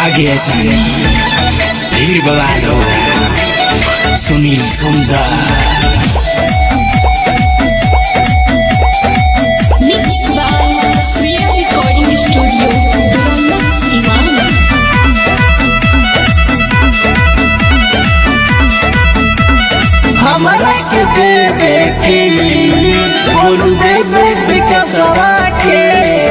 आगे ऐसा नहीं भीड़ बवाल होगा सुनील सुंदर Mixed by Sriya Recording Studio, Duranda Sivan. हमरा के देवे की बोलू देवे विकसवा के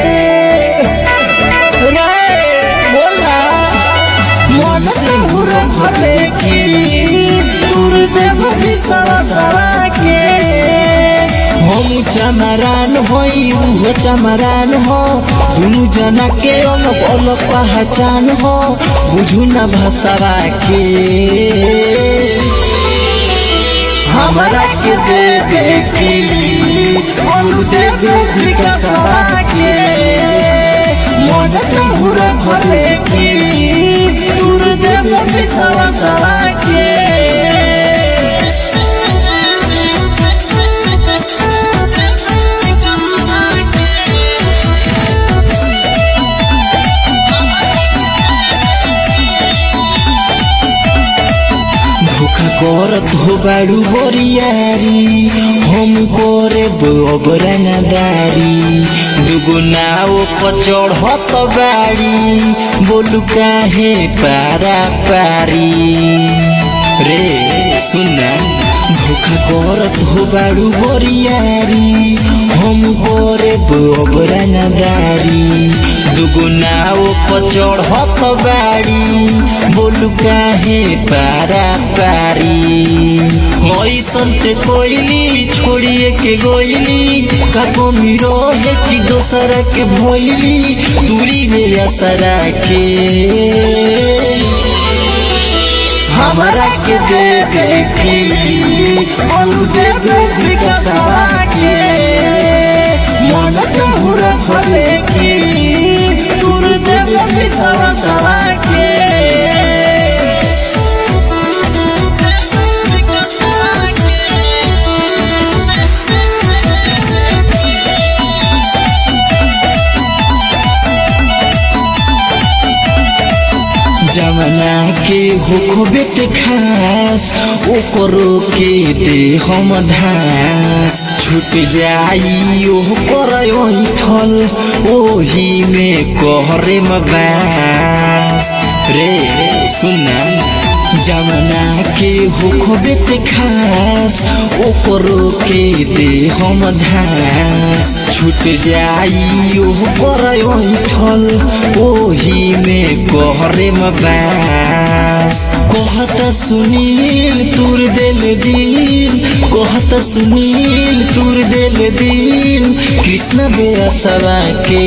रे बोला मन के हुरो भले की दूर देव विसवा सवा के हम चमरान होई उहो चमरान हो दुनु जना के अलग अलग पहचान हो बुझू न भाषावा के हमरा के देवे की बोलू देवे विकसवा के मन के हुरो भले की दूर देवे विसवा सवा के धोखा करत हो बाड़ू बोरियारी हम करे बरंगदारी दुगो नाव पर चढ़त बाड़ी बोलू काहे पारा पारी रे सुना धोखा करत हो बाड़ू बोरियारी हम करे बरंगदारी दुगो नाव पर चढ़त बाड़ी बोलू काहे पारा पारी ऐसन ते कोइली छोड़िए के गोइली काको मिरो है कि दोसर के भोइली दूरी में असरा के हमरा के देवे की बोलू देवे विकसवा के मन के हुरा भले की दूर देवे विसवा सवा के जमना के होखो बेटे खास ओकरो के दे हम धास छूट जाई ओह कर थल ओही में कहरे बास रे सुना जमना के होखो बेटे खास ओकरो के दे हम धास छूट जाई ओह कर थल ओही में कहरे बास कहत सुनील तुर दिल दिल कहत सुनील तुर दिल दिल कृष्ण बेसवा के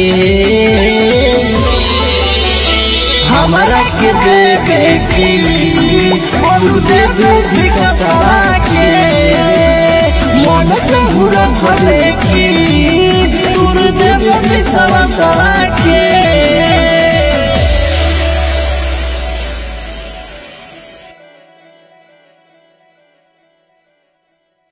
हमरा के देवे की बोलू देवे विकसवा के मन के हुरा भले की दूर देवे विसवा सवा के